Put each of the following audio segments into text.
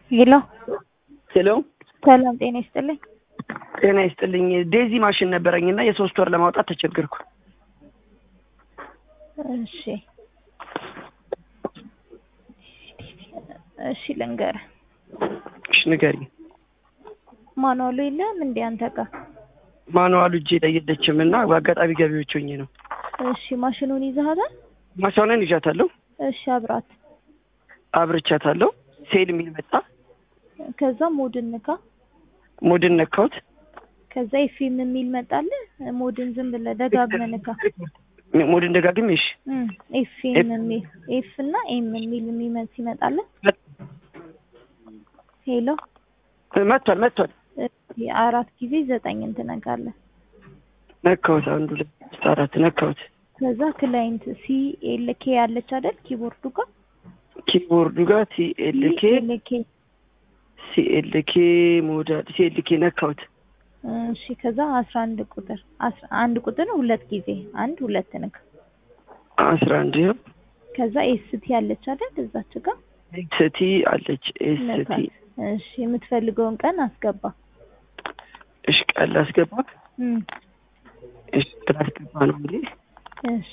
ሄሎ ሄሎ ሰላም ጤና ይስጥልኝ። ጤና ይስጥልኝ። ዴዚ ማሽን ነበረኝ እና የሶስት ወር ለማውጣት ተቸገርኩ። እሺ እሺ ልንገርህ፣ እሺ ንገሪኝ። ማኑዋሉ የለም እንዴ አንተ ጋር? ማኑዋሉ እጄ ላይ የለችም እና በአጋጣሚ ገቢዎች ሆኜ ነው። እሺ ማሽኑን ይዘሃታል? ማሻውነን ይዣታለሁ፣ እሺ አብራት። አብርቻታለሁ። ሴል የሚል መጣ። ከዛ ሞድን ንካ። ሞድን ነካሁት። ከዛ ኤፍኤም የሚል መጣልህ። ሞድን ዝም ብለህ ደጋግመህ ንካ። ሞድን ደጋግሜ እሺ እም ኤፍኤም የሚል ኤፍ እና ኤም የሚል የሚመጣ ሲመጣልህ ሄሎ መጥቷል መጥቷል። አራት ጊዜ ዘጠኝን ትነካለህ። ነካሁት። አንድ ሁለት ሶስት አራት ነካሁት። ከዛ ክላይንት ሲ ኤል ኬ ያለች አይደል ኪቦርዱ ጋር ኪቦርዱ ጋር ሲኤልኬ ኤል ኬ ሲኤልኬ ሞዳል ሲኤልኬ ነካሁት። እሺ ከዛ አስራ አንድ ቁጥር አስራ አንድ ቁጥር ሁለት ጊዜ አንድ ሁለት ንካ። አስራ አንድ ይኸው ከዛ ኤስቲ ያለች አይደል እዛች ጋር ኤስቲ አለች። ኤስቲ ነካት። እሺ የምትፈልገውን ቀን አስገባ። እሺ ቃል ላስገባ። እም እሺ ላስገባ ነው እንዴ? እሺ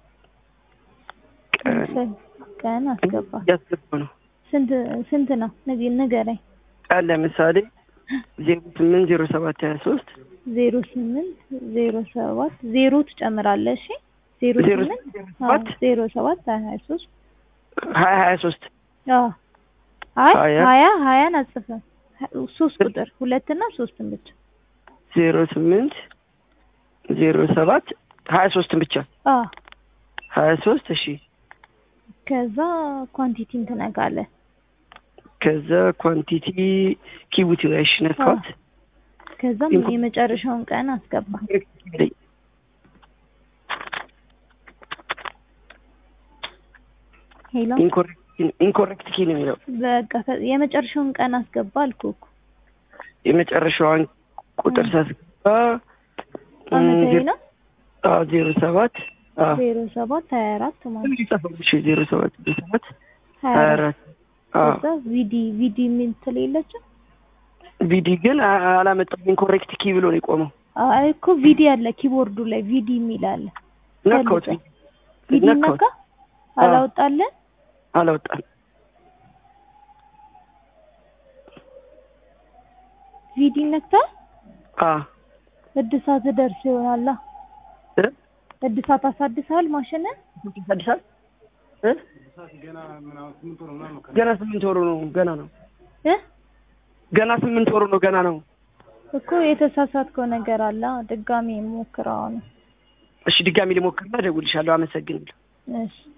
ቀን የምትፈል- ቀን አስገባ። እያስገባ ነው። ስንት ስንት ነው ንገ- ንገረኝ። ቃል ለምሳሌ ዜሮ ስምንት ዜሮ ሰባት ሀያ ሶስት ዜሮ ስምንት ዜሮ ሰባት ዜሮ ትጨምራለህ። እሺ ዜሮ ዜሮ ስምንት ስምንት ዜሮ አዎ፣ ሰባት ዜሮ ሰባት ሀያ ሶስት ሀያ ሀያ ሶስት አዎ አይ ሀያ ሀያ ሀያን አጽፈህ ሶስት ቁጥር ሁለትና ሶስትን ብቻ ዜሮ ስምንት ዜሮ ሰባት ሀያ ሶስትን ብቻ አዎ ሀያ ሶስት እሺ ከዛ ኳንቲቲን ትነካለህ ከዛ ኳንቲቲ ኪቡቲ እሺ ነካሁት። ከዛም ኢንኮ- የመጨረሻውን ቀን አስገባ ሄሎ ኢንኮሬክት ኪ ነው የሚለው በቃ ከ- የመጨረሻውን ቀን አስገባ አልኩህ እኮ የመጨረሻዋን ቁጥር ሳስገባ አመታዊ ነው አዎ ዜሮ ሰባት አዎ ዜሮ ሰባት ሀያ አራት ማለት እሺ ዜሮ ሰባት ዜሮ ሰባት ሀያ ሀያ አራት አራት አዎ ከዛ ቪዲ ቪዲ የምትል የለችም ቪዲ ግን አ- አላመጣም ኢንኮሬክት ኪ ብሎ ነው የቆመው አይ እኮ ቪዲ አለ ኪቦርዱ ላይ ቪዲ የሚል አለ ነካሁት ፈልገህ። ቪዲ ነካሁት ነካ አላወጣለን አላወጣም ቪዲ ነክታ አ እድሳት ደርሶ ይሆናላ እ እድሳት አሳድሰሃል ማሽንን አዲስ እ ገና ስምንት ወሩ ነው ገና ነው እ ገና ስምንት ወሩ ነው ገና ነው እኮ የተሳሳትከው ነገር አለ ድጋሚ ሞክረው ነው እሺ ድጋሚ ልሞክርና እደውልልሻለሁ አመሰግናለሁ እሺ